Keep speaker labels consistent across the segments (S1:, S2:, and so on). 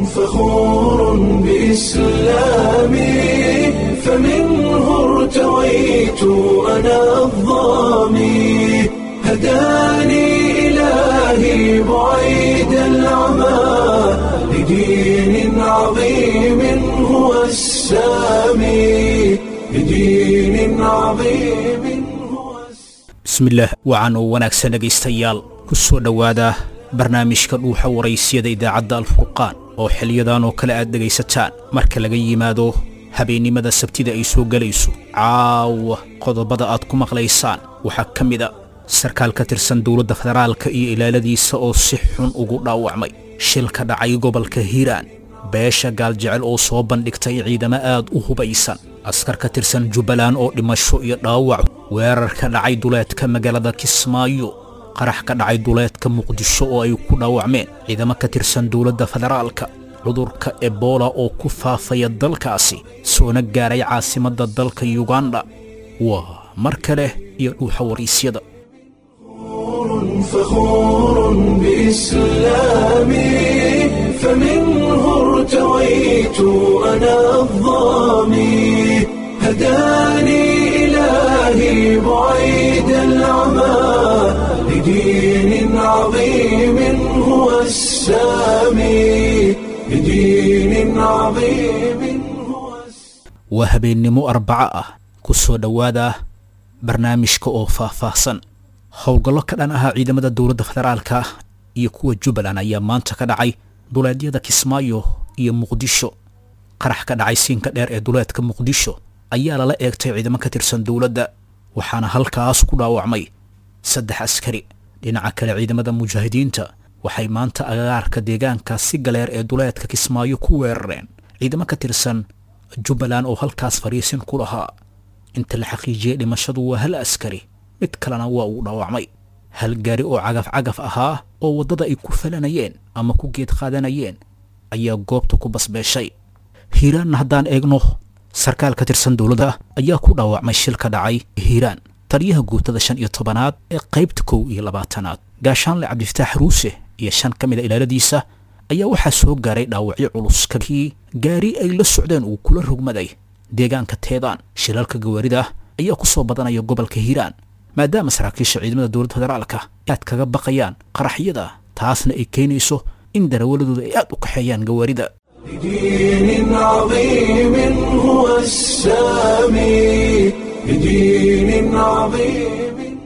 S1: فخور بإسلامي فمنه ارتويت أنا الضامي هداني إلهي بعيد العمى لدين عظيم هو السامي لدين عظيم هو السامي
S2: bismillaah wacan oo wanaagsan dhegaystayaal ku soo dhowaada barnaamijka dhuuxa waraysyada idaacadda alfurqaan oo xiliyadan oo kale aad dhegaysataan marka laga yimaado habeennimada sabtida ay soo gelayso caawa qodobada aad ku maqlaysaan waxaa ka mid a sarkaal ka tirsan dowladda federaalka iyo ilaaladiisa oo si xun ugu dhaawacmay shil ka dhacay gobolka hiiraan beesha gaaljecel oo soo bandhigtay ciidamo aad u hubaysan askar ka tirsan jubbaland oo dhimasho iyo dhaawac weerar ka dhacay duleedka magaalada kismaayo qarax ka dhacay duleedka muqdisho oo ay ku dhaawacmeen ciidamo ka tirsan dowladda federaalka cudurka ebola oo ku faafaya dalkaasi soona gaaray caasimadda dalka yuganda waa mar kale iyo dhuuxa waraysyada
S1: فخور بإسلامي فمنه ارتويت أنا الضامي هداني إلهي بعيد العمى لدين عظيم هو السامي لدين عظيم هو السامي
S2: waa habeennimo arbaco ah ku soo dhowaada barnaamijka oo faahfaahsan howlgallo ka dhan ahaa ciidamada dowladda federaalka iyo kuwa jubbaland ayaa maanta ka dhacay duleedyada kismaayo iyo muqdisho qarax ka dhacay siinka dheer ee duleedka muqdisho ayaa lala eegtay ciidamo ka tirsan dowladda waxaana halkaas ku dhaawacmay saddex askari dhinaca kale ciidamada mujaahidiinta waxay maanta agagaarka deegaanka si galeer ee duleedka kismaayo ku weerareen ciidamo ka tirsan jubbaland oo halkaas fadhiisin ku lahaa inta la xaqiijiyey dhimashadu waa hal askari mid kalena waa uu dhaawacmay hal gaari oo cagaf cagaf ahaa oo waddada ay ku falanayeen ama ku geed qaadanayeen ayaa goobta ku basbeeshay hiiraanna haddaan eegno sarkaal ka tirsan dowladda ayaa ku dhaawacmay shil ka dhacay hiiraan taliyaha guutada shan iyo tobanaad ee qaybta kow iyo labaatanaad gaashaanle cabdifataax ruuse iyo shan ka mid a ilaaladiisa ayaa waxaa soo gaaray dhaawacyo culus kakii gaari ay la socdeen uu kula rogmaday deegaanka teedaan shilalka gawaarida ayaa ku soo badanaya gobolka hiiraan maadaama saraakiisha ciidamada dowladda federaalka aad kaga baqayaan qaraxyada taasna ay keenayso in darawaladooda ay aad u kaxeeyaan gawaarida
S1: لدين عظيم هو السامي لدين عظيم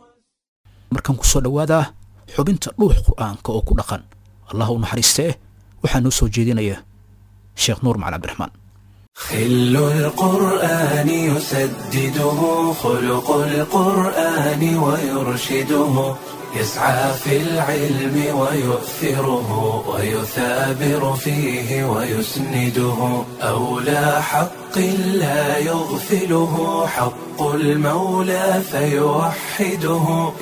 S2: markan ku soo dhowaada xubinta dhuux qur'aanka oo ku dhaqan allah u naxariistee waxaa noo soo jeedinaya sheekh nuur macali cabdiraxmaan
S1: خل القرآن يسدده خلق القرآن ويرشده يسعى في العلم ويؤثره ويثابر فيه ويسنده أولى حق لا يغفله حق المولى فيوحده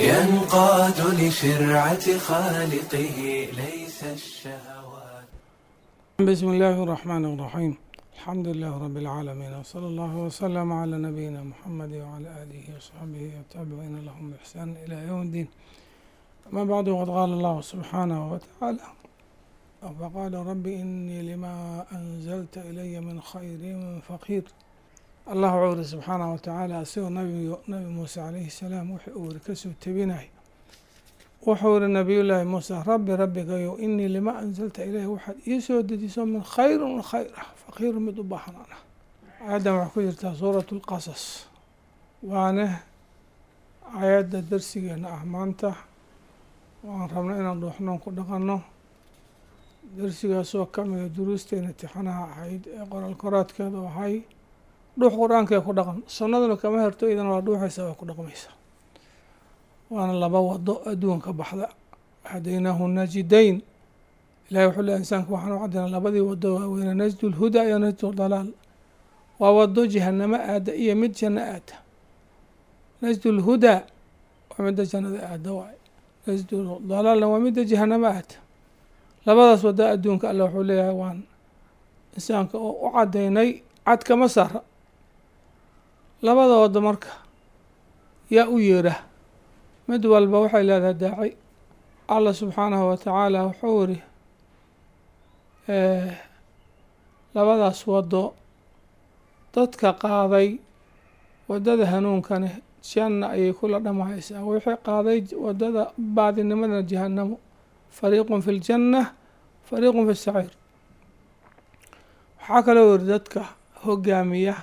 S1: ينقاد لشرعة خالقه ليس الشهوات
S3: بسم الله الرحمن الرحيم الحمد لله رب العالمين وصلى الله وسلم على نبينا محمد وعلى آله وصحبه والتابعين لهم بإحسان إلى يوم الدين أما بعد وقد قال الله سبحانه وتعالى فقال رب إني لما أنزلت إلي من خير فقير الله عور سبحانه وتعالى أسير نبي, نبي موسى عليه السلام وحي أور كسو تبيناي وحور نبي الله موسى ربي ربي قيو إني لما أنزلت إليه واحد يسو ديسو من خير من خير فقير مدبحنا آدم وحكو سورة القصص وأنا آيات درسينا أهمانته waan rabnay inaan dhuuxnoon ku dhaqanno darsigaasoo ka mida duruusteena tixanaha ahayd ee qoraal koraadkeedu ahay dhuux qur-aankee ku dhaqan sunnaduna kama herto idana waa dhuuxaysa waa ku dhaqmaysa waana laba wado adduunka baxda hadaynaahu najidayn ilahay wuxuu leehay insaanka waxaan u caddaynaa labadii wado waaweyne najdu lhudaa iyo najdu dalaal waa wado jahanamo aada iyo mid janno aada najdu lhudaa waa midda jannada aada waay najdu dalaalna waa midda jahanamo aada labadaas wada adduunka alla wuxuu leeyahay waan insaanka oo u caddaynay cad kama saara labada wado marka yaa u yeera mid walba waxay leedahay daaci allah subxaanahu wa tacaala wuxuu iri labadaas waddo dadka qaaday waddada hanuunkani janna ayay kula dhamahaysaa wixii qaaday waddada baadinimadana jahanamo fariiqun fi ljanna fariiqun fi saciir waxaa kaloo yiri dadka hogaamiya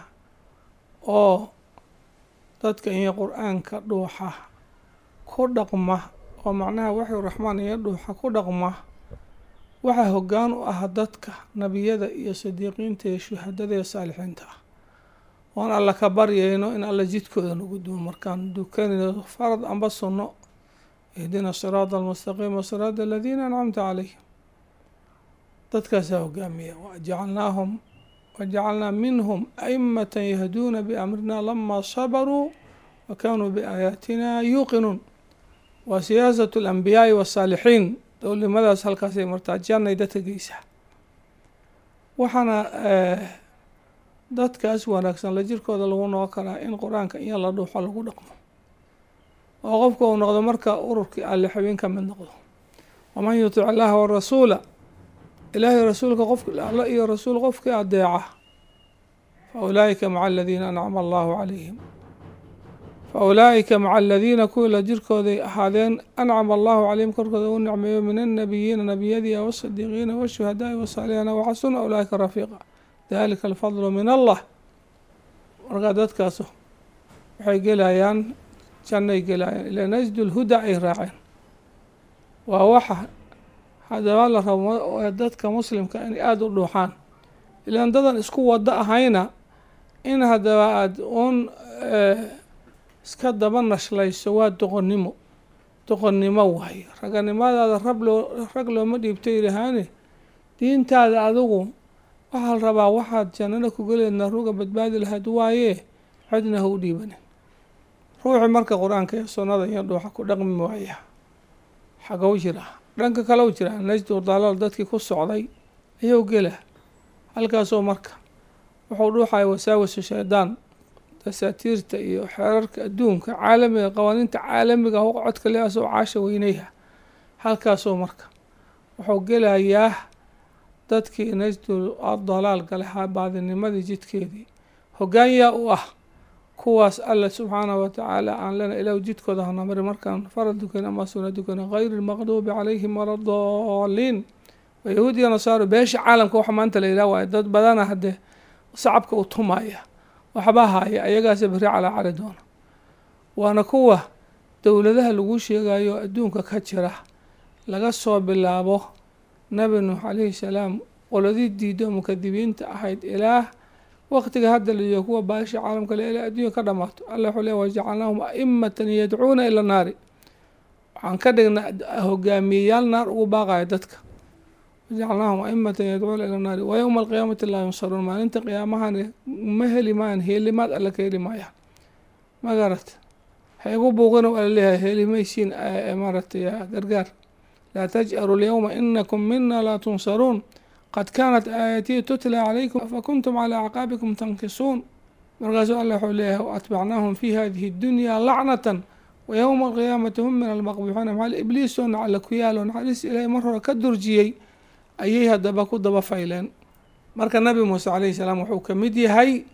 S3: oo dadka iyo qur-aanka dhuuxa ku dhaqma oo macnaha waxyu raxmaan iyo dhuuxa ku dhaqma waxaa hoggaan u ah dadka nebiyada iyo sidiiqiinta iyo shuhadada iyo saalixiinta ah oon alla ka baryayno in alla jidkooda nagu duwo markaan dukanayno farad amba sunno ihdina siraada almustaqiima siraada aladiina ancamta calayhim dadkaasaa hogaamiya wajacalnaahum wajacalnaa minhum aimata yahduuna biamrina lama sabaruu wa kaanuu biaayaatina yuuqinuun waa siyaasatu alambiyaai wasaalixiin dowlimadaas halkaasay martaa jannay dadka geysaa waxaana dadkaas wanaagsan la jirkooda lagu noqon karaa in qur-aanka iyo la dhuuxo lagu dhaqmo oo qofka uu noqdo marka ururkii alle xubin ka mid noqdo waman yutic illaaha warasuula ilaahay rasuulka qof alla iyo rasuul qofkii adeeca fa ulaa'ika maca aladiina ancama allahu calayhim fa ulaa'ika maca aladiina kuwii la jirkooday ahaadeen ancama allahu calayhim korkooda u nicmeeyo min annabiyiina nebiyadii wasadiiqiina washuhadaai wasaalixiina waxasuna ulaa'ika rafiiqa dalika alfadlu min allah markaa dadkaas waxay gelayaan jannay gelayaan ilaa najdu lhuda ay raaceen waa waxa haddaba la rabo dadka muslimka inay aada u dhuuxaan ilaan dadan isku wado ahayna in haddaba aada uun iska daba nashlayso waa doqonnimo doqonnimo waayo raganimadaada rab loo rag looma dhiibto yidhahaane diintaada adigu waxaa la rabaa waxaad jannada ku geleedna ruga badbaadi lahayd waaye cidna ha u dhiibanin ruuxii marka qur-aanka iyo sunnada iyo dhuuxa ku dhaqmi waaya xagow jira dhanka kale u jira najdu dalaal dadkii ku socday ayuu gela halkaasoo marka wuxuu dhuuxaya wasaawisu shaydaan dasaatiirta iyo xeerarka adduunka caalamiga qawaaniinta caalamiga codka leasoo caasha weyneyha halkaasoo marka wuxuu gelayaa dadkii najdu dalaal gale baadinimadii jidkeedii hogaanyaa u ah kuwaas alla subxaanahu watacaala aan lena ilahu jidkooda hana mari markaan farad dukan ama suna dukana gayri lmaqduubi calayhim wala daliin yahuud iyo nasaaro beesha caalamka waxa maanta la yidhaha waayo dad badana haddee sacabka u tumaya waxba haya ayagaase beri calaa cali doona waana kuwa dowladaha lagu sheegayo adduunka ka jira laga soo bilaabo nabi nuux calayhi salaam qoladii diido mukadibiinta ahayd ilaah waqtiga hadda layo kuwa baasha caalamka le ilaa adduunya ka dhamaato alla wuxuu le wajacalnaahum aimatan yadcuuna ila naari waxaan ka dhignaa hogaamiyeyaal naar ugu baaqaya dadka wajacalnaahum aimatan yadcuuna ila naari wa yowma alqiyaamati laa yunsaruun maalinta qiyaamahan ma heli maayan heelimaad alle ka heli maayaan ma garat ha igu buuqina waa laleeyahay helimaysiin maaratay gargaar laa taj'aru lyowma inakum mina laa tunsaruun qad kaanat aayatii tutla calaykum fakuntum calaa acqaabikum tankisuun markaasuu alla wuxuu leeyahay waatbacnaahum fi hadihi اdunyaa lacnatan wa yowma alqiyaamati hum min almaqbuuxiina maxaa ibliisoo nacla ku yaalo naxariis ilaahay mar hore ka durjiyey ayay haddaba ku daba fayleen marka nabi muuse calayhi salaam wuxuu ka mid yahay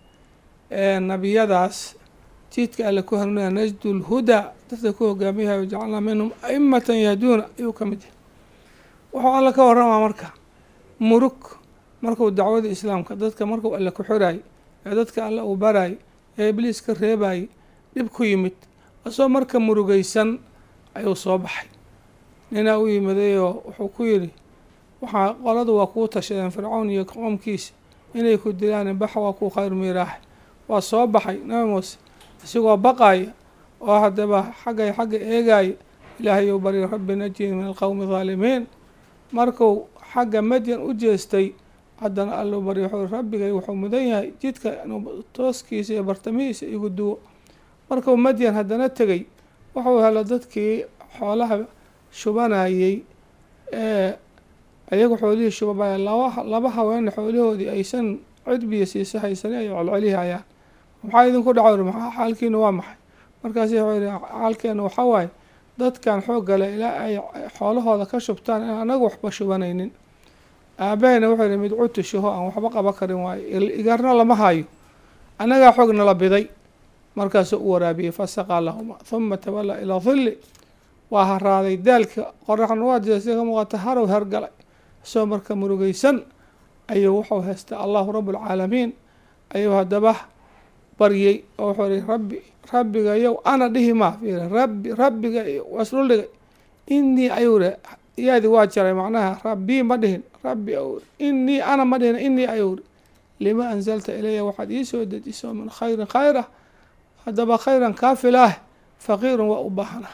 S3: nebiyadaas jidka alle ku hanuunaya najdu lhudaa dadka ku hogaamiyahay wajacalnaa minhum aimatan yahduuna ayuu ka mid yahay wuxuu alla ka waramaa marka murug markuu dacwada islaamka dadka markuu alle ku xiraay ee dadka alle uu baraay ee ibliis ka reebayay dhib ku yimid asoo marka murugaysan ayuu soo baxay ninaa u yimadayoo wuxuu ku yidhi waxaa qoladu waa kuu tashadeen fircown iyo qoomkiisa inay ku dilaan bax waa kuu khayr miiraax waa soo baxay nabi muuse isigoo baqaya oo haddaba xaggay xagga eegaya ilaahay ou baryo rabbi najini min alqowmi haalimiin markuu xagga madyan u jeestay haddana alluu baryo wuxuu rabbigay wuxuu mudan yahay jidka inuu tooskiisa iyo bartamihiisa igu duwo markuu madyan haddana tegey wuxuu helo dadkii xoolaha shubanayey ee ayagu xoolihii shubabaya laba laba haweene xoolihoodii aysan cudbiya siisa haysani ay colcolihi hayaan maxaa idinku dhaco maxaa xaalkiina waa maxay markaasi wuxuu yihi xaalkeena waxaa waaye dadkan xooggale ilaa ay xoolahooda ka shubtaan in anagu waxba shubanaynin aabahayna wuxuu yihi mid cutushaho aan waxba qaba karin waayo igarna lama hayo annagaa xoog nala biday markaasuu u waraabiyey fasaqaa lahuma huma tawallaa ilaa hilli waa haraaday daalka qoraxna waa jeestay ka muuqata harow hergalay isagoo marka murugeysan ayuu wuxuu haystay allahu rabbulcaalamiin ayuu haddaba baryey oo wuxuu ihi rabbi rabbiga yow ana dhihi maa fiiri rabbi rabbiga wasdhul dhigay inii ayuu ri yaadi waa jaray macnaha rabbii ma dhihin rabbi ou inii ana ma dhihin inii ayuu ri lima anzalta ilaya waxaad ii soo dejiso min khayrin khayra haddaba khayran kaafilaah faqiirun waa u baahanah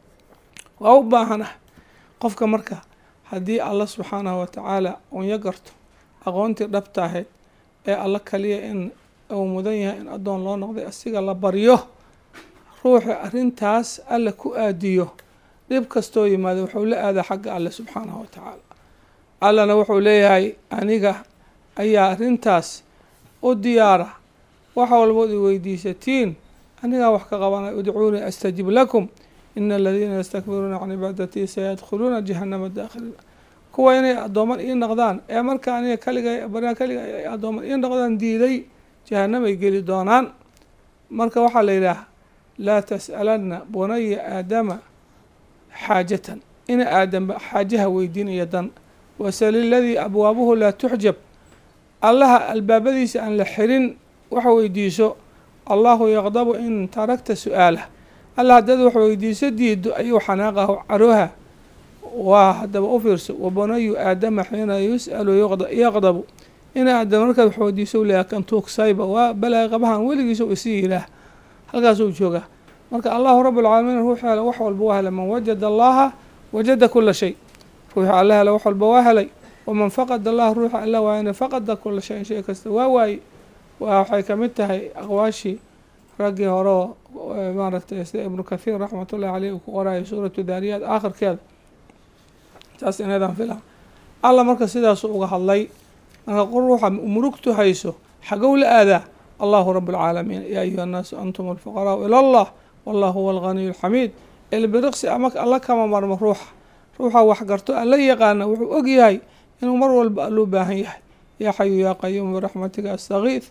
S3: waa u baahanah qofka marka haddii alla subxaanahu watacaala unya garto aqoontii dhabta ahayd ee alla kaliya in uu mudan yahay in addoon loo noqday asiga la baryo ruuxi arrintaas alla ku aadiyo dhib kastoo yimaado wuxuu la aadaa xagga alle subxaanahu watacaala allana wuxuu leeyahay aniga ayaa arrintaas u diyaara wax walbood i weydiisatiin anigaa wax ka qabanay udcuunii astajib lakum ina aladiina yastakbiruuna can cibaadatii sayadkhuluuna jahanama daakhiliin kuwa inay addooman ii noqdaan ee marka aniga kaliga baryaa kaliga ay addooman ii noqdaan diiday jahanamay geli doonaan marka waxaa la yidhaah laa tas'alanna bunaya aadama xaajatan ina aadamba xaajaha weydiinaya dan wasali ladii abwaabuhu laa tuxjab allaha albaabadiisa aan la xirin wax weydiiso allahu yaqdabu in tarakta su-aalah alla haddaad wax weydiiso diido ayuu xanaaqahu carooha waa haddaba u fiirso wabunayu aadama xiina yus'alu yaqdabu ina aadama markaad wax weydiiso leeya kan tuugsayba waa balaa qabahan weligiisa isi yilaah halkaasuu joogaa marka allahu rabbulcaalamiin ruuxi hele wax walba waa helay man wajada allaha wajada kula shay ruuxi alla hele wax walba waa helay waman faqada allah ruuxi alla waayana faqada kula shayin shay kasta waa waaye waa waxay kamid tahay aqwaashii raggii hore maaragtay sida ibnu kathiir raxmatullahi caleyh uu ku qoraayo suuratu daariyaat aakhirkeeda saas inaydaan filaa alla marka sidaasu uga hadlay marka ruuxa murugtu hayso xagow la aadaa allahu rabu lcaalamiin yaa ayuha annaasu antum alfuqaraau ila allah wallahu huwa alghaniyu alxamiid ilbiriqsi ama alla kama marmo ruuxa ruuxa wax garto alla yaqaana wuxuu og yahay inuu mar walba alluu baahan yahay yaa xayu yaa qayuum biraxmatika astakiid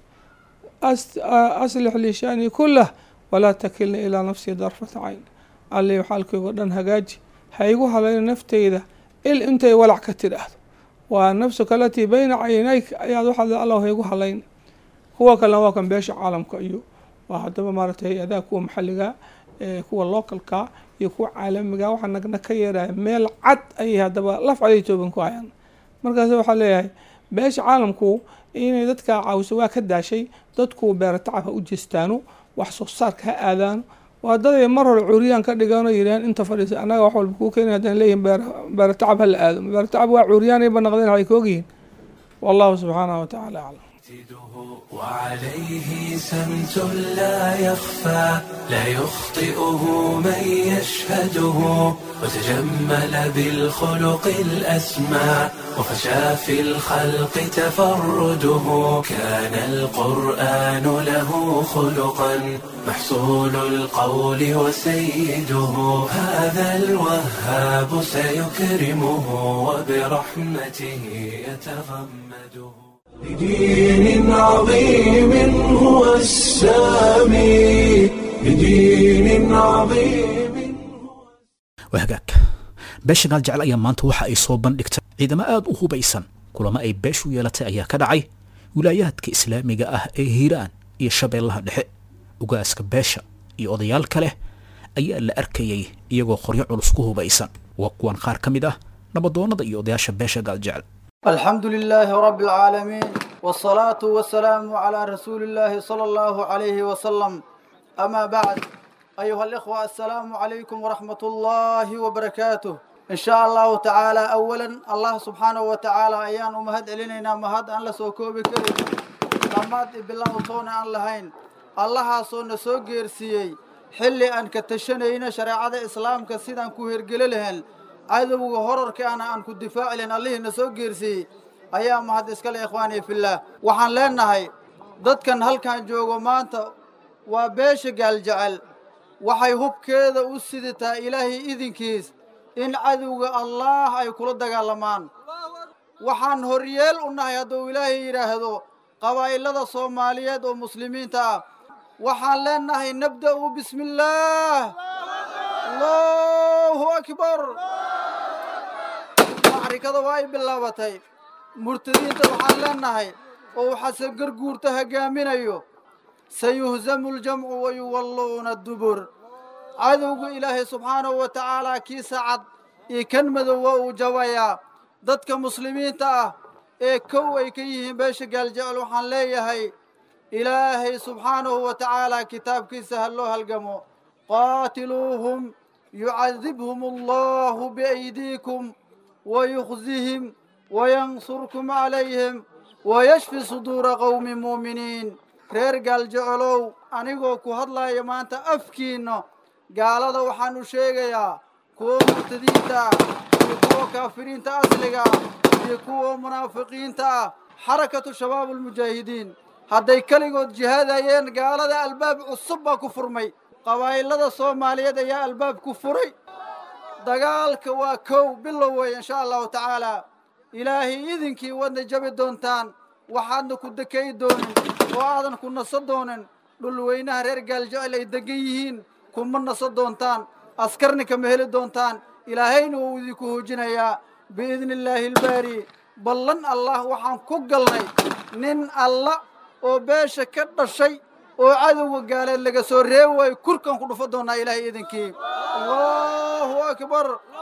S3: aslix lii shanii kulah walaa takilnii ilaa nafsii darfata cayn alli xaalkaygo dhan hagaaji ha igu halayna nafteyda il intay walac ka tidhaahdo waa nafsuka alatii bayna caynayk ayaad waxaad allah ha igu halayna kuwa kalena waa kan beesha caalamka iyo waa haddaba maaragtay hay-adaha kuwa maxalliga kuwa localka iyo kuwa caalamiga waxaa nagna ka yeeraya meel cad ayay haddaba laf caday tooban ku hayaan markaas waxaa leeyahay beesha caalamku inay dadka caawiso waa ka daashay dadku beera tacab ha u jeestaano wax soo saarka ha aadaano waa daday mar hore cuuriyaan ka dhigaano yidhahan inta fadhiisa annaga wax walba kuu keena haddaan leeyihin beera tacab ha la aado beera tacab waa cuuriyaanayba naqdeen waxay kaogyihiin wallahu subxaanahu watacaala aclam
S1: وعليه سمت لا يخفى لا يخطئه من يشهده وتجمل بالخلق الأسمى وفشى في الخلق تفرده كان القرآن له خلقا محصول القول وسيده هذا الوهاب سيكرمه وبرحمته يتغمده بدين عظيم هو السامي بدين عظيم
S2: waa hagaag beesha gaal jecel ayaa maanta waxa ay soo bandhigtay ciidamo aada u hubaysan kulamo ay beeshu yeelatay ayaa ka dhacay wilaayaadka islaamiga ah ee hiiraan iyo shabeellaha dhexe ugaaska beesha iyo odayaal kale ayaa la arkayay iyagoo qoryo culus ku hubaysan waa kuwan qaar ka mid ah nabadoonnada iyo odayaasha beesha gaal jecel
S4: الحمد لله رب العالمين والصلاة والسلام على رسول الله صلى الله عليه وسلم أما بعد أيها الإخوة السلام عليكم ورحمة الله وبركاته إن شاء الله تعالى أولا الله سبحانه وتعالى أيان أمهد إلينا مهد أن لسوكو بكري لماد بالله طونا أن لهين الله صون سوغير سيي حلي أن كتشنين شريعة إسلام كسيدان كوهر قللهن cadowga horarkaana aan ku difaacilen allihiina soo geersiiyey ayaa mahad iskale ikhwaanii fillaah waxaan leenahay dadkan halkan joogo maanta waa beesha gaaljecel waxay hubkeeda u sidataa ilaahay idinkiis in cadowga allaah ay kula dagaalamaan waxaan horyeel u nahay hadduu ilaahay yidhaahdo qabaa'ilada soomaaliyeed oo muslimiinta ah waxaan leenahay nabda'u bismi illaah allahu akbar macrikada waa ay bilaabatay murtadiinta waxaan leenahay oo uu xasan garguurta hogaaminayo sayuhzamu ljamcu wayuwalluuna dubur cadowga ilaahay subxaanahu wa tacaalaa kiisa cad iyo kan madow waa uu jabayaa dadka muslimiinta ah ee kow ay ka yihiin beesha gaaljecel waxaan leeyahay ilaahay subxaanahu wa tacaalaa kitaabkiisa ha loo halgamo qaatiluuhum yucadibhum allahu biaydiikum wayukhzihim wayansurkum calayhim wayashfi suduura qowmi muuminiin reer gaaljecelow anigoo ku hadlaya maanta afkiinna gaalada waxaan u sheegayaa kuwa murtadiinta ah iyo kuwa kaafiriinta asliga ah iyo kuwa munaafiqiinta ah xarakatu shabaab almujaahidiin hadday keligood jihaadayeen gaalada albaab cusub baa ku furmay qabaa'ilada soomaaliyeed ayaa albaab ku furay dagaalka waa kow bilow wey insha allahu tacaalaa ilaahay idinkii wadna jabi doontaan waxaadna ku dekay doonin oo aadan ku naso doonin dhulweynaha reer gaaljecel ay degan yihiin kuma naso doontaan askarni kama heli doontaan ilaahayna wuu idinku hoojinayaa biidni illaahi ilbaari ballan allah waxaan ku galnay nin alla oo beesha ka dhashay oo cadowga gaaleed laga soo reebi waayo kurkan ku dhufo doonaa ilaahay idinkii allahu akbar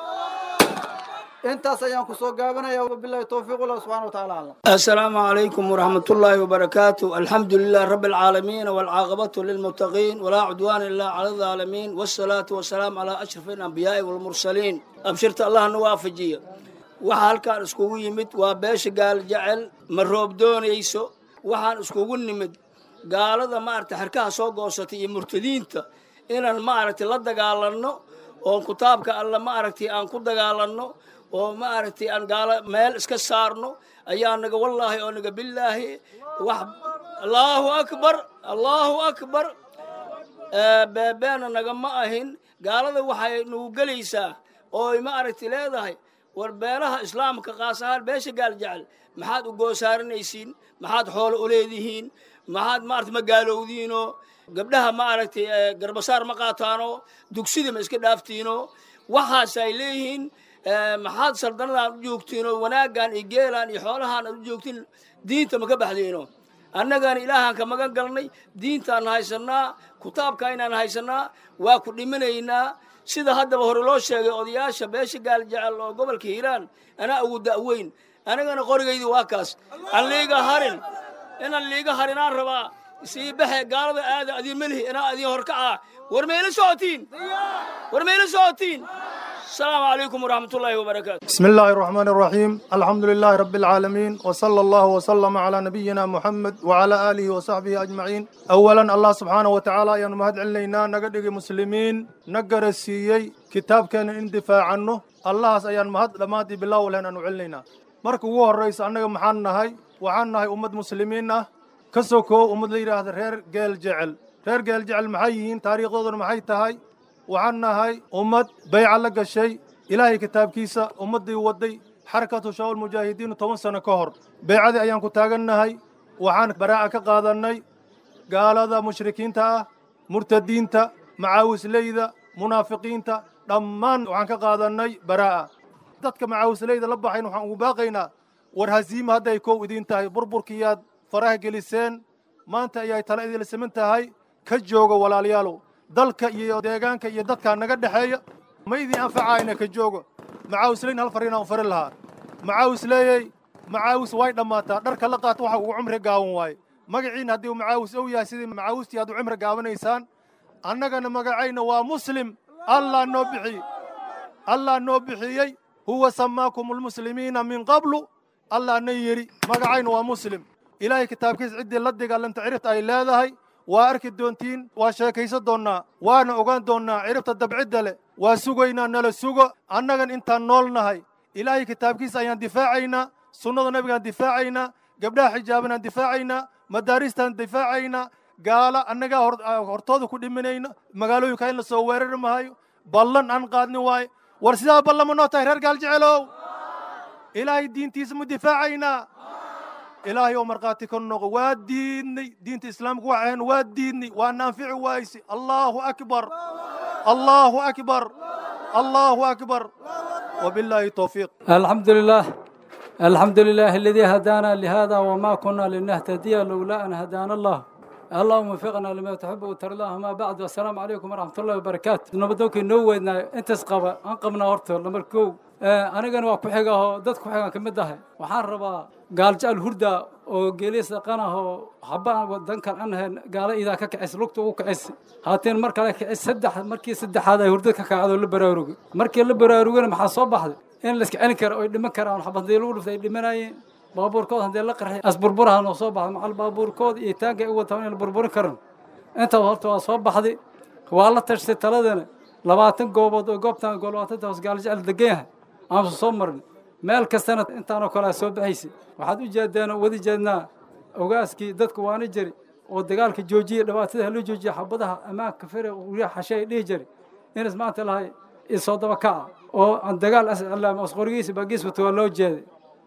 S4: intaas ayaan ku soo gaabanaya wabilahi towfiiq allah subxana wa taala aclam
S5: السلام عليكم ورحمة الله وبركاته الحمد لله رب العالمين والعاقبة للمتقين ولا عدوان إلا على الظالمين والصلاة والسلام على أشرف الأنبياء والمرسلين أبشرت الله نوافجية waxaa halkaan iskugu yimid waa beesha gaal jecel ma roob doonayso waxaan iskugu nimid gaalada maaragtay xarkaha soo goosatay iyo murtadiinta inaan maaragtay la dagaalanno oo kitaabka alla maaragtay aan ku dagaalanno oo maaragtay aan gaalo meel iska saarno ayaa naga wallaahi oo naga billaahi wax allaahu akbar allaahu akbar beebeena nagama ahin gaalada waxay nagu gelaysaa oo maaragtay leedahay war beelaha islaamka qaas ahaan beesha gaal jecel maxaad u goosaaranaysiin maxaad xoolo u leedihiin maxaad maarata ma gaalowdiinoo gabdhaha maaragtay garbasaar ma qaataanoo dugsida ma iska dhaaftiinoo waxaas ay leeyihiin maxaad saldanadan u joogtiinoo wanaaggan iyo geelaan iyo xoolahaan aad u joogtiin diinta ma ka baxdiino annagana ilaahaan ka magan galnay diintaan haysannaa kitaabka inaan haysannaa waa ku dhiminaynaa sida haddaba hore loo sheegay odayaasha beesha gaal jecel oo gobolka hiiraan anaa ugu da'weyn anigana qorigaydi waa kaas aan liiga harin inaan liiga harinaan rabaa sii baxe gaalada aada adiin melihi inaa adiin horkacaa war mayla socotiin war mayla socotiin السلام عليكم ورحمة الله وبركاته
S6: بسم الله الرحمن الرحيم الحمد لله رب العالمين وصلى الله وسلم على نبينا محمد وعلى آله وصحبه أجمعين أولا الله سبحانه وتعالى يا مهد علينا نقدق مسلمين نقر السيي كتاب كان اندفاع عنه الله سيان مهد لما دي بالله ولهنا نعلينا مركو هو الرئيس أنك محانا هاي وعنا هاي أمد مسلمين كسوكو أمد ليرا هذا رير قيل جعل رير قيل جعل محيين تاريخ ضد محي تهاي waxaan nahay ummad bayca la gashay ilaahay kitaabkiisa ummaddii wadday xarakatu shabaab mujaahidiinu toban sano ka hor baycadii ayaan ku taagannahay waxaan baraa'a ka qaadannay gaalada mushrikiinta ah murtadiinta macaawisleyda munaafiqiinta dhammaan waxaan ka qaadannay baraa'a dadka macaawisleyda la baxayn waxaan ugu baaqaynaa war hasiima hadday kow idiin tahay burburkiyaad faraha geliseen maanta ayay tala idinla siman tahay ka jooga walaalayaalow dalka iyo deegaanka iyo dadkaa naga dhexeeya ma idin anfacayna ka joogo macaawisleyn hal fariinaan u farin lahaa macaawisleeyey macaawis way dhammaataa dharka la qaata waxa ugu cumri gaawan waaye magaciina haddii uu macaawis ow yahay sidii macaawistii aad u cumri gaabanaysaan annagana magacayna waa muslim allah noo bixiyey allah noo bixiyey huwa samaakum almuslimiina min qablu allah na yidhi magacayna waa muslim ilaahay kitaabkiisa ciddii la dagaalanta ciribta ay leedahay waa arki doontiin waa sheekaysan doonnaa waana ogaan doonnaa ciribta dabcidda leh waa sugaynaa nala sugo annagan intaan nool nahay ilaahay kitaabkiisa ayaan difaacaynaa sunnada nebigaan difaacaynaa gabdhaha xijaabanaan difaacaynaa madaaristaan difaacaynaa gaala annagaa hortooda ku dhiminayna magaalooyinka in la soo weerari mahayo ballan aan qaadni waaye war sidaa ballama noo tahay reer gaal jecelow ilaahay diintiisa ma difaacaynaa ilaahay oo markhaati ka noqo waa diidnay diinta islaamka waxaan waa diidnay waa naanfici waayse allahu akbar allahu akbar allahu akbar wabilaahi towfiiq
S7: الحمد لله الحمد لله الذي هدانا لهذا وما كنا لنهتدي لولا أن هدانا الله اللهم وفقنا لما تحب وترضى ما بعد والسلام عليكم ورحمة الله وبركاته نبدوك نوينا انت سقبا انقبنا هرتو لمركو أنا كان واقف حاجة دتك حاجة كمدها وحان ربا قال جال هردا وجليس قناه حبا ودن كان عنها قال إذا كعس لقطه وكعس هاتين مركا كعس سدح مركي سدح هذا هردا كعاد لبراروج مركي لبراروج ما حصل بحد in la iska celin karo oy dhiman karaan xabadii lagu dhuftay ay dhimanayeen baabuurkood haddii la qarxay asburburaha noo soo baxda macal baabuurkood iyo taanka ay u wataan in la burburin karan intaa horta waa soo baxday waa la tashtay taladana labaatan goobood oo goobtan gol labaatanta hoos gaal jecel degan yahay aansu soo marin meel kastana intaanoo kale soo baxaysay waxaad u jeedeen oo wadi jeednaa ogaaskii dadku waana jiri oo dagaalka joojiyey dhibaatada haloo joojiya xabadaha ammaanka fere uriya xashe ay dhihi jiri inas maanta lahay isoo daba kaca oo aan dagaal ascalaam asqorigiisa baagiis wato waa loo jeeday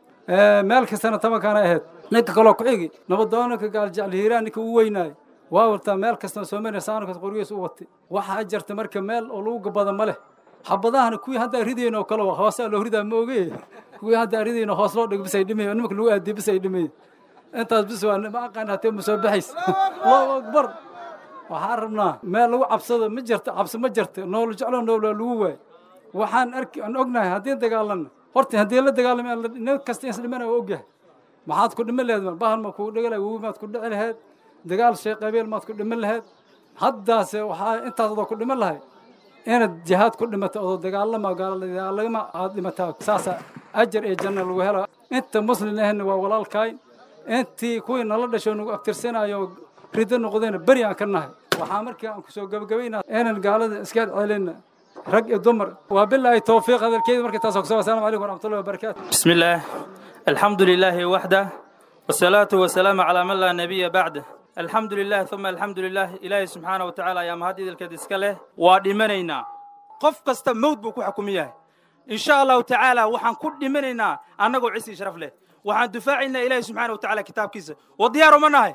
S7: meel kastana tabankaana ahayd ninka kaloo ku xigi nabadoonanka gaaljecel hiiraan ninka u weynaayo waa wartaa meel kastana soomaaliya saankas qorigiisa u watay waxaa jirta marka meel oo lagu gabada ma leh xabadahana kuwii hadda ridayn oo kale hoosaa loo ridaa ma oge kuwii hadda ridayn hoos loo dhig bis ay dhimay nimanka lagu aadiy bis ay dhimay intaas bis waa ma aqaan hatee ma soo baxays allahu akbar waxaan rabnaa meel lagu cabsado ma jirto cabsi ma jirto nool jeclo noolaa lagu waay waxaan arki aan ognahay haddii dagaalano horta haddii la dagaalamo nin kasta is dhimana waa ogyahay maxaad ku dhiman laheed bahan ma kugu dhigi lahay wowi maad ku dhici laheed dagaal shay qabiil maad ku dhiman laheed haddaase waxaa intaas adoo ku dhiman lahay inaad jihaad ku dhimato odoo dagaalama gaaladagaalama aad dhimataa saasa ajar iyo janno lagu helo inta muslim ahna waa walaalkaay intii kuwii nala dhasho nagu agtirsanayo rido noqdayna beri aan ka nahay waxaa markii aan kusoo gabagabaynaa inaan gaalada iska celina rag iyo dumar waa bilaahi towfiiq hadalkeeda markii taas ogso asalaamu calaykum waraxmatullahi wabarakaatu
S8: بسم الله الحمد لله وحده والصلاة والسلام على من لا نبي بعده الحمد لله ثم الحمد لله إلهي سبحانه وتعالى يا مهدي الكدسك له ودمنينا قف كست موت بكو حكوميه إن شاء الله تعالى وحن كل دمنينا أنا قو عسي شرف له وحن دفاعنا إلهي سبحانه وتعالى كتاب كيسه وديار منها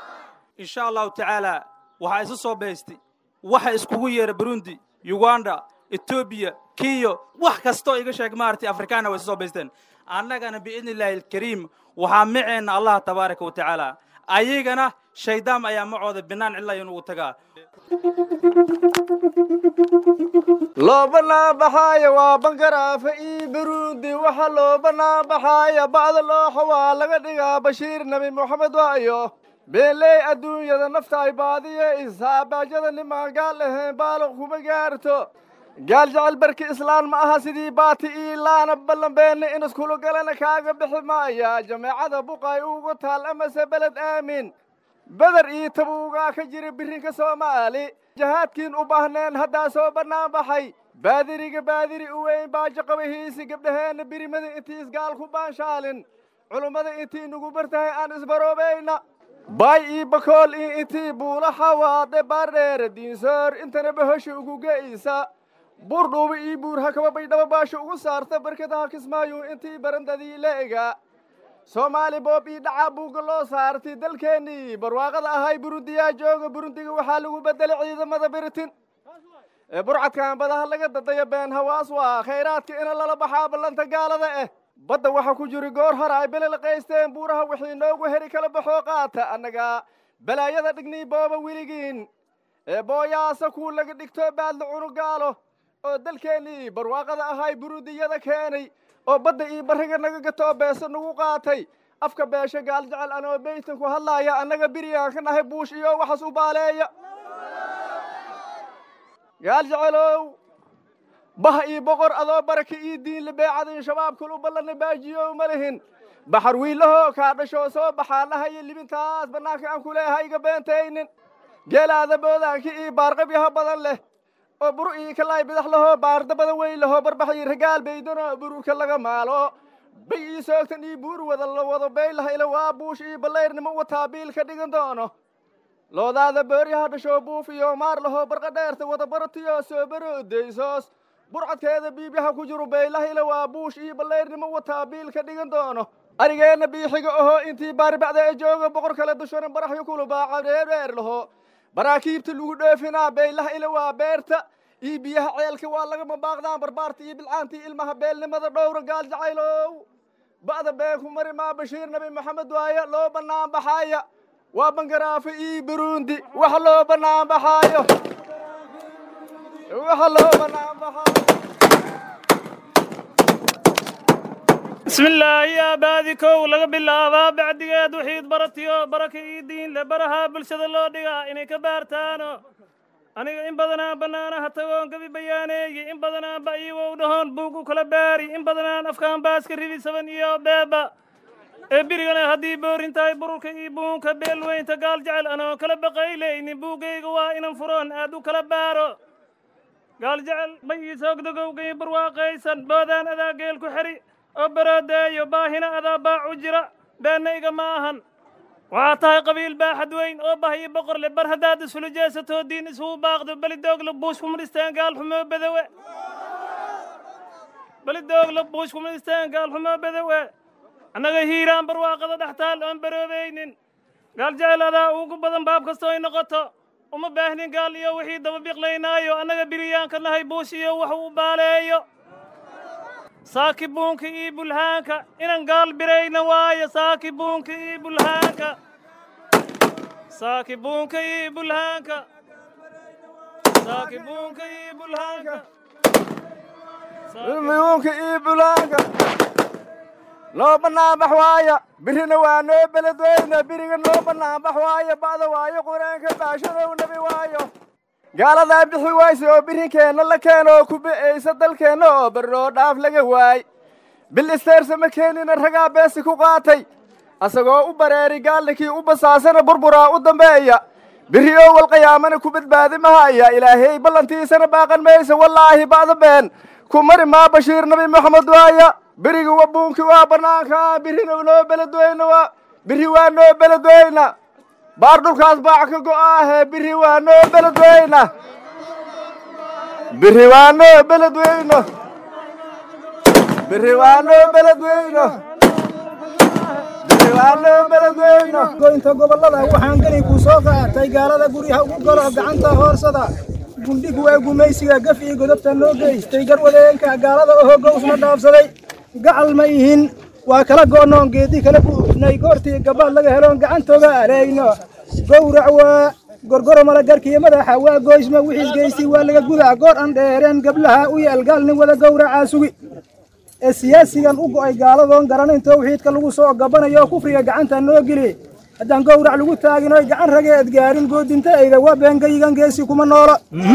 S8: إن شاء الله تعالى وحا إسسو بيستي وحا إسكوية بروندي يوغندا إثيوبيا كيو wax kastoo iga sheeg maartay afrikaana way soo baysteen annagana biidni illaahi alkariim waxaa maceena allah tabaaraka wa tacaala ayagana shaydaam ayaa macooda binaan cilayan ugu tagaa
S9: loo banaanbaxaaya waa bangaraafa ii burundi waxa loo banaanbaxaaya bacda looxa waa laga dhigaa bashiir nebi moxamed waayo beeley adduunyada nafta ay baadiye isaabaajyada nimaan gaal ahayn baaloq kuma gaarto gaal jecel barki islaan ma aha sidii baati ii laana ballanbeenne in iskula galana kaaga bixi maaya jameecada buqay ugu taal amase beled aamin beder ii tabuugaa ka jira birinka soomaali jahaadkiin u baahneen haddaa soo bannaan baxay baadiriga baadiri u weyn baajo qabahiisi gabdhaheenna birimada intii isgaal ku baanshaalin culummada intii nugu bartahay aan isbaroobayna baay ii bakool ii intii buula xawaade baardheere diinsoor intana bahosha ugu ge'aysa buur dhuuba ii buur hakaba baydhaba baasha ugu saarta barkadaha kismaayu intii barandadii la egaa soomaali boob ii dhacaa buugga loo saartay dalkeennii barwaaqada ahay burundiyaa jooga burundiga waxaa lagu beddelay ciidamada biritin ee burcadkan badaha laga dadayo been hawaas waa khayraadka ina lala baxaa ballanta gaalada ah badda waxa ku jiri goor hore ay belel qaysteen buuraha wixii noogu heri kala baxoo qaata annaga balaayada dhignii booba weligiin ee booyaasa kuu laga dhigto baadla cunugaalo oo dalkeennii barwaaqada ahay burundiyada keenay oo badda ii barriga naga gatoo beese nagu qaatay afka beesho gaal jecel anoo beytan ku hadlaaya annaga biryaan ka nahay buush iyo waxaas u baaleeya gaal jecelow bah ii boqor adoo baraka ii diinle beecadin shabaabkul u ballanna baajiyo ma lihin baxar wiilahoo kaa dhashoo soo baxaanahayo libintaas bannaanka aan ku leeyahay iga beentaynin geelaada boodaankii ii baarqabyaha badan leh oo buru ii kalaay bidax lahoo baarda badan weyn lahoo barbaxii ragaal baydano bururka laga maalo bay ii soogtan ii buur wada la wado baylaha ila waa buush ii ballayrnimo wataa biil ka dhigan doono loodaada booryaha dhashoo buuf iyo maar lahoo barqa dheerta wada baratiyo soo baroodaysoos burcadkeeda biibyaha ku jiru beylahila waa buush iyo ballayrnimo wataa biil ka dhigan doono arigeenna biixiga aho intii baarbacda ee jooga boqor kale dushana baraxyo kulubaaca dheerdheer laho baraakiibta lagu dhoofinaa beylaha ila waa beerta iyo biyaha ceelka waa lagama baaqdaan barbaarta iyo bilcaantii ilmaha beelnimada dhowra gaal jacaylow ba'da been ku mari maa bashiir nabi maxamed waaye loo bannaan baxaaya waa bangaraafe iyo burundi wax loo bannaan baxaayo waxa loo bannaan baxaayo
S8: بسم الله يا بادي كو لغا بلاابا بعديgeed wixiid baratiyo baraka ii diin le baraha bulshada loo dhigaa inay ka baartaano aniga in badanaan bannaanaha tagoon gabi bayaaneeye in badanaan ba iiwow dhahoon buug u kala baari in badanaan afkaan baaska ribi saban iyo beeba ee birigana haddii boorin tahay bururka iyo buunka beel weynta gaal jecel anoo kala baqaylaynin buuggayga waa inan furoon aad u kala baaro gaal jecel ma ii soogdogowgay barwaaqaysan boodaan adaa geel ku xeri oo baroodeeyo baahina adaa baacu jira beenna iga ma ahan waxaa tahay qabiil baaxad weyn oo bah iyo boqor le bar haddaad isula jeesatoo diin isugu baaqdo beli doogla buush kumadhistaan gaal xumoo bedowe beli doogla buush kumadhistaan gaal xumoo bedowe annaga hiiraan barwaaqada dhextaal oon baroobaynin gaal jecel adaa ugu badan baab kastoo ay noqoto uma baahnin gaal iyo wixii daba biqlaynaayo annaga biriyaanka nahay buush iyo wax uu baaleeyo saaki buunka iyo bulhaanka inan gaal birayna waayo saaki buunka iyo bulhaanka saaki buunka iyo bulhaanka saaki buunka iyo bulhaanka
S9: ilmiyuunka iyo bulaanka loo banaanbax waaya birina waa noo beledweyne biriga noo banaanbax waaya ba'da waayo qur-aanka baashadow nabi waayo gaaladaa bixi wayse oo birinkeenna la keeno oo ku be'aysa dalkeenna oo barroo dhaaf laga waay bil isteersa ma keenina ragaa beesi ku qaatay asagoo u bareeri gaallinkii u basaasana burburaa u dambeeya biri oo walqiyaamana ku badbaadi mahaya ilaahay ballantiisana baaqan maysa wallaahi ba'da been ku mari maa bashiir nabi maxamed waaya biriga wa buunki waa bannaanka birina noo beledweyna waa biri waa noo beledweyna baar dhulkaas baac ka go'aahe biri waa noo beledweyna biri waa noo beledweyno biri waa noo beledweyno biri waa noo beledweyno
S10: goynta gobollada waxaan geli ku soo qaatay gaalada guryaha ugu galo gacanta hoorsada gundhig waa gumaysiga gaf iyo godobta noo geystay garwadeenka gaalada oo hogowsna dhaafsaday gacal ma ihin waa kala go'noon geedi kala buufnay goortii gabbaad laga heloon gacantooga alayno gowrac waa gorgoro malagarkiyo madaxa waa goysma wixiis geystay waa laga gudaa goor aan dheereen gablaha u yaal gaalnin wada gowracaa sugi ee siyaasigan u go'ay gaaladoon garanayn towxiidka lagu soo gabanayo kufriga gacanta noo geli haddaan gowrac lagu taagin oy gacan rageed gaarin goodintayda waa beengayigan geesi kuma noola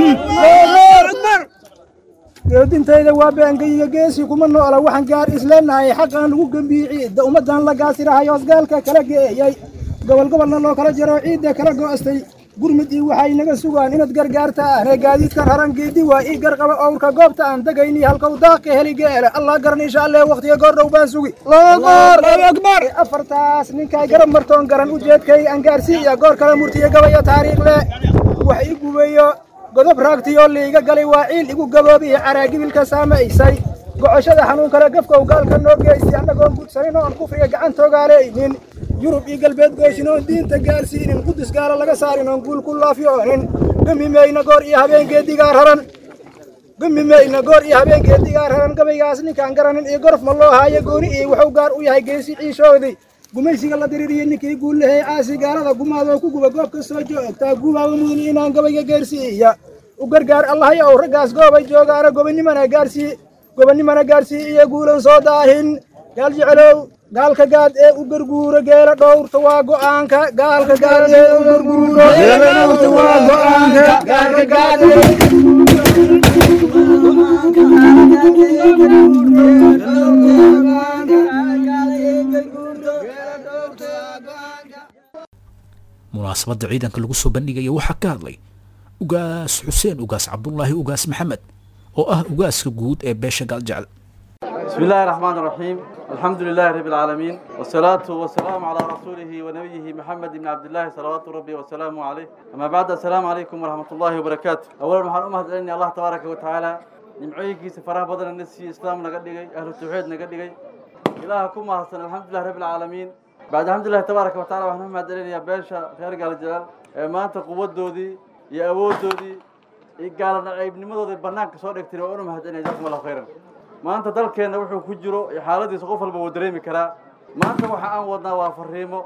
S10: goodintayda waa beengayiga geesi kuma noola waxaan gaar isleenahay xaqaan lagu gembiici da ummadan la gaasirahay hoosgaalka kala geeyay gobol gobolna loo kala jaro ciidda kala go'astay gurmud ii waxay naga sugaan inaad gargaartaan ee gaadiidkan haran geedi waa ii garqaba owrka goobta aan degayni halkow daaqi heli geele allah garan insha allah waqtiga goor dhow baan sugi akbar afartaas ninkay garab martoon garan ujeedkay aan gaarsiiya goor kale murtiya gabaya taariikh le wax ii gubeeyo godob raagtiyoo liiga galay waa ciil igu gaboobiya caraagibilka saamaysay gocoshada xanuun kale gafkow gaalka noo geystay annagoon gudsanin oon kufriga gacantoogaaleeynin yurub iyo galbeed goyshin oon diinta gaarsiinin qudus gaala laga saarin oon guul ku laafyoonin gamimayna goor iyo habeengeedigaa raran gamimayna goor iyo habeengeedigaa raran gabaygaas ninkaan garanin iyo gorof ma loo haayo gooni iyo wuxuu gaar u yahay geesi ciishoodii gumaysiga la diriiriyey ninkii guullahey caasi gaalada gumaadoo ku guba goob kastoo joogtaa gubaaba mudan inaan gabayga gaarsiiya u gargaar allahay ow raggaas goobay joogaana gobonimana gaarsii gobonnimana gaarsii iyo guulan soo daahin gaal jecelow gaalka gaad ee u garguuro geela dhowrta waa go'aanka gaalka gaad ee u garguuro geela dhowrta waa go'aanka gaalka gaad ee
S2: munaasabadda ciidanka lagu soo bandhigaya waxaa ka hadlay ugaas xuseen ugaas cabdulaahi ugaas maxamed oo ah ugaaska guud ee beesha gaaljecel
S11: بسم الله الرحمن الرحيم الحمد لله رب العالمين والصلاة والسلام على رسوله ونبيه محمد بن عبد الله صلوات ربي وسلامه عليه أما بعد السلام عليكم ورحمة الله وبركاته أولا محل أمهد أني الله تبارك وتعالى nimcooyinkiisa faraha badana na siiyey islaam naga dhigay ahlu tawxiid naga dhigay ilaaha ku mahadsan alxamdulilah rabbi alcaalamiin bacd alxamdulillahi tabaaraka wa tacala waxaan u mahadcelinayaa beesha reer gaalajalaal ee maanta quwaddoodii iyo awooddoodii iyo gaala nacaybnimadoodii bannaanka soo dhigtay waa unu mahadcelinaya jazakum allahu khayran maanta dalkeenna wuxuu ku jiro iyo xaaladiisa qof walba wuu dareemi karaa maanta waxa aan wadnaa waa fariimo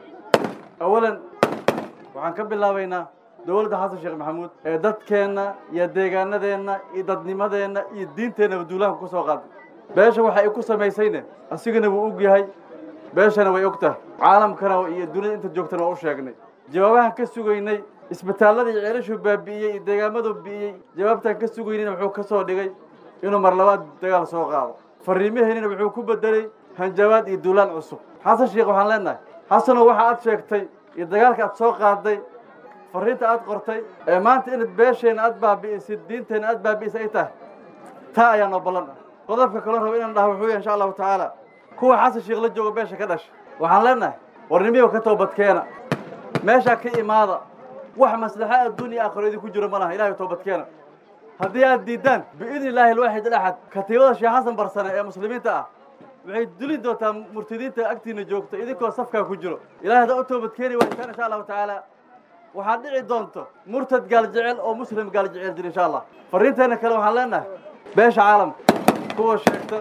S11: awalan waxaan ka bilaabaynaa dowladda xasan sheekh maxamuud ee dadkeenna iyo deegaanadeenna iyo dadnimadeenna iyo diinteennaba duulaanka ku soo qaaday beesha waxa ay ku samaysayne asigana wuu og yahay beeshana way og tahay caalamkana iyo dunida inta joogtana waa u sheegnay jawaabahan ka sugaynay isbitaallada iyo ceelashuu baabi'iyey iyo deegaamaduu bi'iyey jawaabtaan ka sugaynayna wuxuu ka soo dhigay inuu mar labaad dagaal soo qaado fariimaheennina wuxuu ku bedelay hanjabaad iyo duulaan cusub xasan sheekh waxaan leenahay xasanow waxa aad sheegtay iyo dagaalka aad soo qaaday fariinta aad qortay ee maanta inaad beesheenna aad baabi'isid diinteenna aad baabi'isay ay tahay taa ayaa noo ballan ah qodobka kaloo raba inaan dhaha wuxuu yahay insha allahu tacaala kuwa xasan sheekh la jooga beesha ka dhasha waxaan leenahay warnimiyo ka toobadkeena meeshaa ka imaada wax maslaxa adduun iyo aakhiro idinku jiro ma laha ilahay toobadkeena haddii aad diiddaan biidni illaahi alwaaxid alaxad katiibada sheekh xasan barsane ee muslimiinta ah waxay dulin doontaa murtadiinta agtiina joogta idinkoo safkaa ku jiro ilahay haddaa u toobadkeeni waysaan insha allahu tacaala waxaad dhici doonto murtad gaal jecel oo muslim gaal jecel jir insha allah fariinteenna kale waxaan leenahay beesha caalamka kuwa sheegta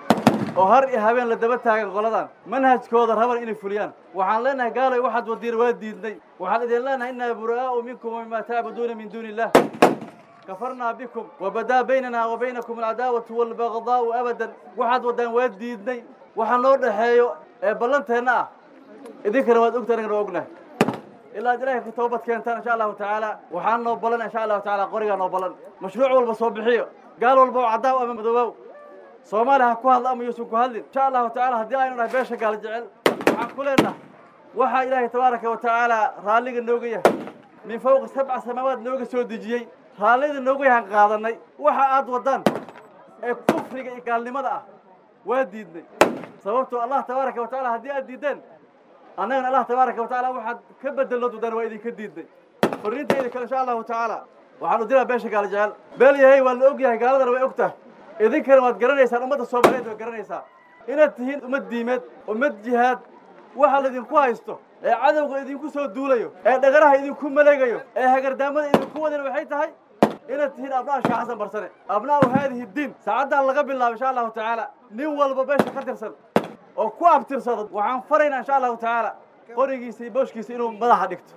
S11: oo har iyo habeen la daba taagan qoladan manhajkooda raban inay fuliyaan waxaan leenahay gaalay waxaad wadiir waa diidnay waxaan idin leenahay innaa buraa'u minkum wamima tacbuduuna min duuni illah kafarnaa bikum wabadaa baynana wa baynakum alcadaawatu waalbagdaa'u abadan waxaad waddaan waa diidnay waxa noo dhexeeyo ee ballanteenna ah idinkana waad ogta anigana waa ognahay ilaa ad ilaahay ka toobad keentaan insha allahu tacaala waxaa noo ballan insha allahu tacaala qorigaa noo ballan mashruuc walba soo bixiyo gaal walba oo caddaaw ama madoobow soomaaliya ha ku hadla ama yuusan ku hadlin insha allahu tacaala haddii aynu nahay beesha gaal jecel waxaan ku leenahay waxaa ilaahay tabaaraka wa tacaala raalliga nooga yahay min fawqi sabca samaawaad nooga soo dejiyey raallida nooga yahan qaadanay waxa aad waddaan ee kufriga iyo gaalnimada ah waa diidnay sababtoo allah tabaaraka wa tacaala haddii aad diiddeen annagana allah tabaaraka wa tacaala waxaad ka bedelnood waddaan waa idinka diidnay fariintayda kale insha allahu tacaala waxaan u diraa beesha gaal jecel beel yahay waa la og yahay gaaladana way og tahay idinkana waad garanaysaan ummadda soomaaliyeed waad garanaysaa inaad tihiin ummad diimeed ummad jihaad waxa laydinku haysto ee cadowga idinku soo duulayo ee dhagaraha idinku maleegayo ee hagardaamada idinku wadana waxay tahay inaad tihiin abna'a sheekh xasan barsane abna'u haadihi diin saacaddaa laga bilaabo insha allahu tacaala nin walba beesha ka tirsan oo ku abtirsado waxaan faraynaa insha allahu tacaala qorigiisa iyo booshkiisa inuu madaxa dhigto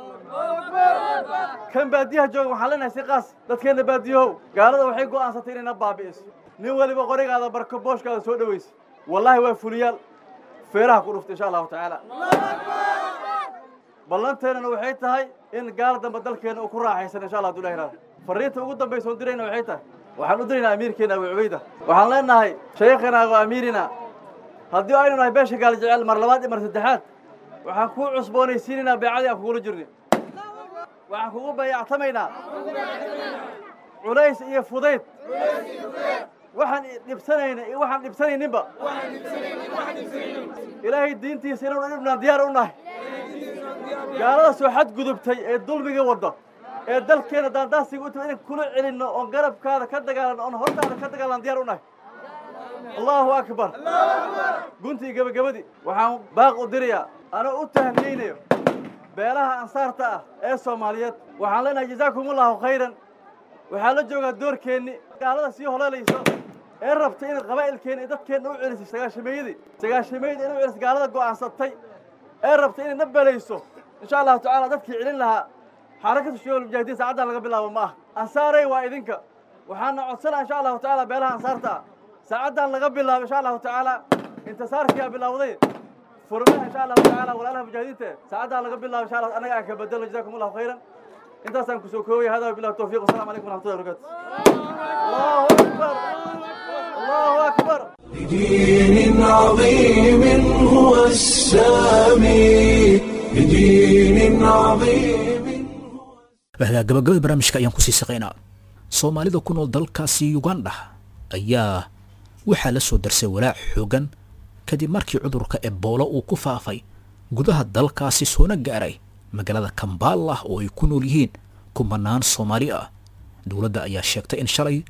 S11: kan baadiyaha jooga waxaan leenahay si qaas dadkeenna baadiyahow gaalada waxay go'aansatay inayna baabi'iso nin waliba qorigaada barko booshkaada soo dhowaysa wallaahi waa fuliyaal feeraha ku dhufta insha allahu tacaala ballanteennana waxay tahay in gaal dambe dalkeenna uu ku raaxaysan insha allah hadduu ilahi raado fariinta ugu dambaysa oon dirayna waxay tahay waxaan u diraynaa amiirkeena abu cubayda waxaan leenahay shaykhana wa amiirina haddii aynu nahay beesha gaal jecel mar labaad iyo mar saddexaad waxaan kuu cusboonaysiinaynaa beecadii aan kugula jirnay waxaan kugu bayactamaynaa culays iyo fudayd waxaan dhibsanayna iyo waxaan dhibsanayninba ilaahay diintiisa inaynu dhibnaan diyaar u nahay gaalada soo xadgudubtay ee dulmiga wadda ee dalkeena daandaasiga u timi inaan kula celinno oon garabkaada ka dagaalanno oon hortaada ka dagaalan diyaar u nahay allahu akbar guntii gebagabadii waxaan baaq u dirayaa anoo u tahaniyeynayo beelaha ansaarta ah ee soomaaliyeed waxaan leenahay jazaakumullahu khayran waxaa la joogaa doorkeenni gaalada sii holeelayso ee rabtay inay qabaa'ilkeenna iyo dadkeenna u celisay sagaashameeyadii sagaashameeyadii inay u celisay gaalada go'aansatay ee rabtay inay na belayso insha allahu tacaala dadkii celin lahaa xarakatu shucuul mujaahidiin saacaddan laga bilaabo ma ah ansaaray waa idinka waxaana codsanaa insha allahu tacaala beelaha ansaarta ah saacaddan laga bilaabo insha allahu tacaala intisaarkiyaa bilowday furmaha insha allahu tacaala walaalaha mujaahidiinta saacaddan laga bilaabo insha allah annaga aan ka bedelo jazakum allahu khayran intaasaan kusoo koobaya hada billahi tawfiiq wasalaamu calaykum waraxmatullahi wabarakatu allahu akbar allahu akbar
S1: بدين عظيم هو السامي بدين عظيم
S2: wahdaa gabagabada barnaamijka ayaan kusii saqaynaa soomaalida ku nool dalkaasi ugandha ayaa waxaa la soo darsay walaac xoogan kadib markii cudurka eboolo uu ku faafay gudaha dalkaasi soona gaaray magaalada kambala oo ay ku nool yihiin kumanaan soomaali ah dowladda ayaa sheegtay in shalay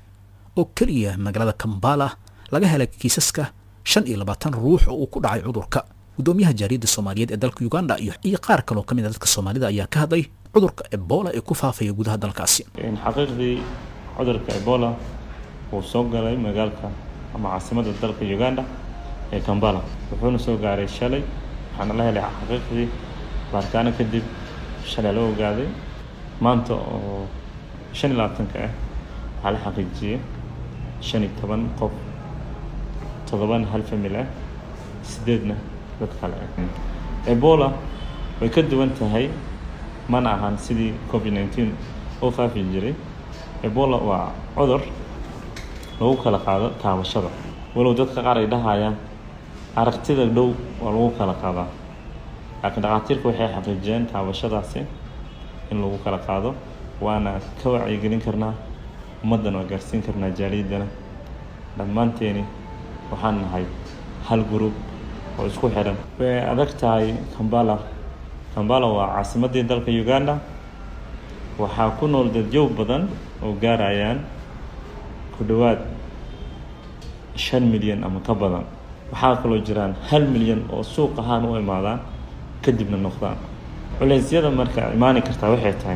S2: oo keliya magaalada kambala laga helay kiisaska shan iyo labaatan ruux oo uu ku dhacay cudurka guddoomiyaha jaariyadda soomaaliyeed ee dalka uganda iyo iyo qaar kaloo ka mid a dadka soomaalida ayaa ka hadlay cudurka ebola ee ku faafaya gudaha dalkaasi
S12: xaqiiqdii cudurka ebola wuu soo galay magaalka ama caasimadda dalka uganda ee kambala wuxuuna soo gaaray shalay waxaana la helay xaqiiqdii baaritaano kadib shalay la ogaaday maanta oo shan iyo labaatanka ah waxaa la xaqiijiyey shan iyo toban qof toddobana hal famil ah sideedna dad kale ah ebola way ka duwan tahay mana ahan sidii covid nineteen oo faafi jiray ebola waa cudur lagu kala qaado taabashada walow dadka qaar ay dhahayaan aragtida dhow waa lagu kala qaadaa laakiin dhakhaatiirku waxay xaqiijiyeen taabashadaasi in lagu kala qaado waana ka wacyigelin karnaa ummaddan waa gaarsiin karnaa jaaliyaddana dhammaanteeni waxaan nahay hal group oo isku xiran way adag tahay kambala kambala waa caasimaddii dalka uganda waxaa ku nool dadyow badan oo gaarayaan ku dhowaad shan milyan ama ka badan waxaa kaloo jiraan hal milyan oo suuq ahaan u imaadaan kadibna noqdaan culeysyada marka imaani kartaa waxay tahay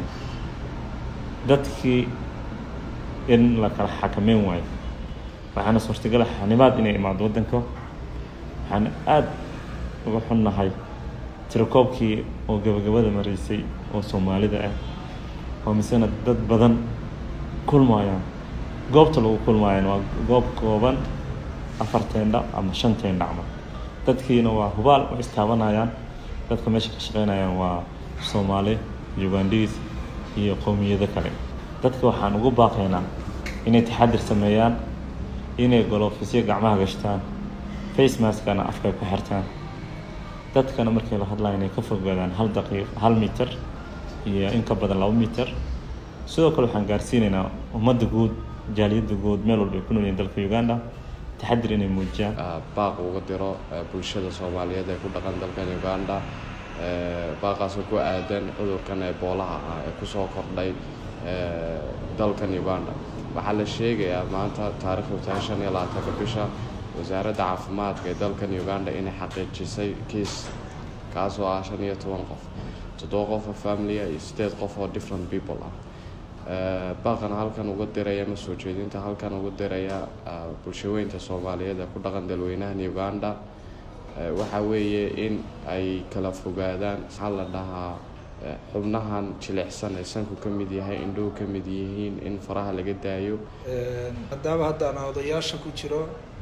S12: dadkii in la kala xakameyn waayo waxaana suurtagala xanibaad inay imaado waddanka waxaana aada uga xunnahay tirakoobkii oo gabagabada maraysay oo soomaalida ah oo misena dad badan kulmaayaan goobta lagu kulmaayaan waa goob kooban afar teendha ama shan teendha camal dadkiina waa hubaal oo istaabanayaan dadka meesha ka shaqeynayaan waa soomaali ugandhiis iyo qowmiyado kale dadka waxaan ugu baaqaynaa inay taxadir sameeyaan inay golofisyo gacmaha gashtaan face maskana afkay ku xirtaan dadkana markay la hadlayan inay ka fogaadaan hal daqiiq hal mitir iyo in ka badan laba mitir sidoo kale waxaan gaarsiinaynaa ummadda guud jaaliyadda guud meel walba ay ku nool yihiin dalka uganda taxadir inay muujiyaan
S13: baaq uga diro bulshada soomaaliyeed ee ku dhaqan dalkan uganda baaqaasoo ku aadan cudurkan eboolaha ah ee kusoo kordhay dalkan uganda waxaa la sheegayaa maanta taarikhdu tahay shan iyo labaatanka bisha wasaaradda caafimaadka ee dalkan uganda inay xaqiijisay kiis kaasoo ah shan iyo toban qof toddoba qof oo familia iyo sideed qof oo different people ah baaqana halkan uga diraya ma soo jeedinta halkan uga diraya bulshaweynta soomaaliyeed ee ku dhaqan dalweynahan uganda waxa weeye in ay kala fogaadaan maxaa la dhahaa xubnahan jilicsan ee sanku ka mid yahay indhuhu ka mid yihiin in faraha laga daayo
S14: maadaama haddaan odayaasha ku jiro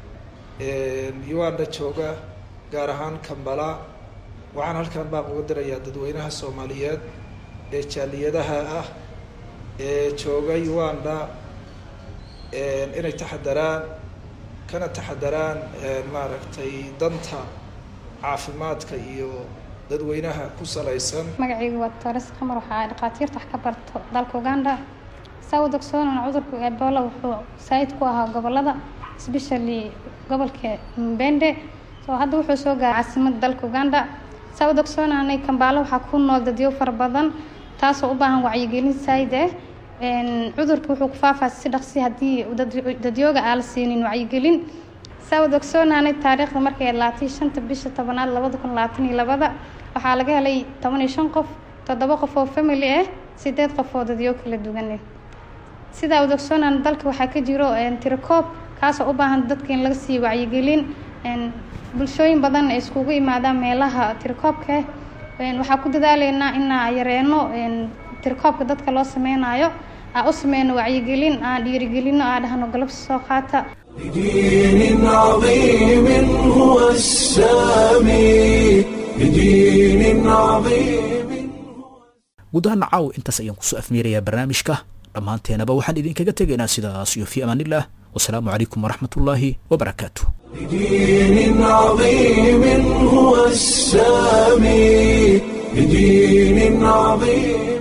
S14: uganda jooga gaar ahaan kambala waxaan halkan baaq uga dirayaa dadweynaha soomaaliyeed ee jaaliyadaha ah ee jooga uganda inay taxadaraan kana taxadaraan maaragtay danta caafimaadka iyo dadweynaha ku salaysan
S15: magacaygu waa tores qamar waxaa dhakhaatiirta wax ka barto dalka uganda saa u dogsoonana cudurka ebola wuxuu saayid ku ahaa gobolada especially gobolka mbende soo hadda wuxuu soo gaaray caasimada dalka uganda saa u dogsoonanay kambaalo waxaa ku nool dadyo fara badan taasoo u baahan wacyigelin saayid ah cudurka wuxuu ku faafaa si dhaqsi haddii dadyooga aan la siinin wacyigelin saa u dogsoonanay taariikhda markay laatay shanta bisha tobanaad labada kun labaatan iyo labada waxaa laga helay toban iyo shan qof toddoba qof oo family ah sideed qof oo dadyo kala duwan sidaa u dogsoonana dalka waxaa ka jiro tirakoob kaasoo u baahan dadka in laga siiyo wacyigelin bulshooyin badan ay iskugu imaadaan meelaha tirakoobka waxaa ku dadaaleynaa inaa yareeno tirakoobka dadka loo sameynayo aa u sameyno wacyigelin aan dhiirigelino aa dhahno galabsi soo qaata
S1: بدين عظيم هو السامي بدين عظيم
S2: guud ahaan caaw intaas ayaan kusoo afmeerayaa barnaamijka dhammaanteenaba waxaan idinkaga tegaynaa sidaas iyo fi amaanillah wasalaamu calaykum waraxmatullaahi wabarakaatu
S1: بدين عظيم هو السامي بدين عظيم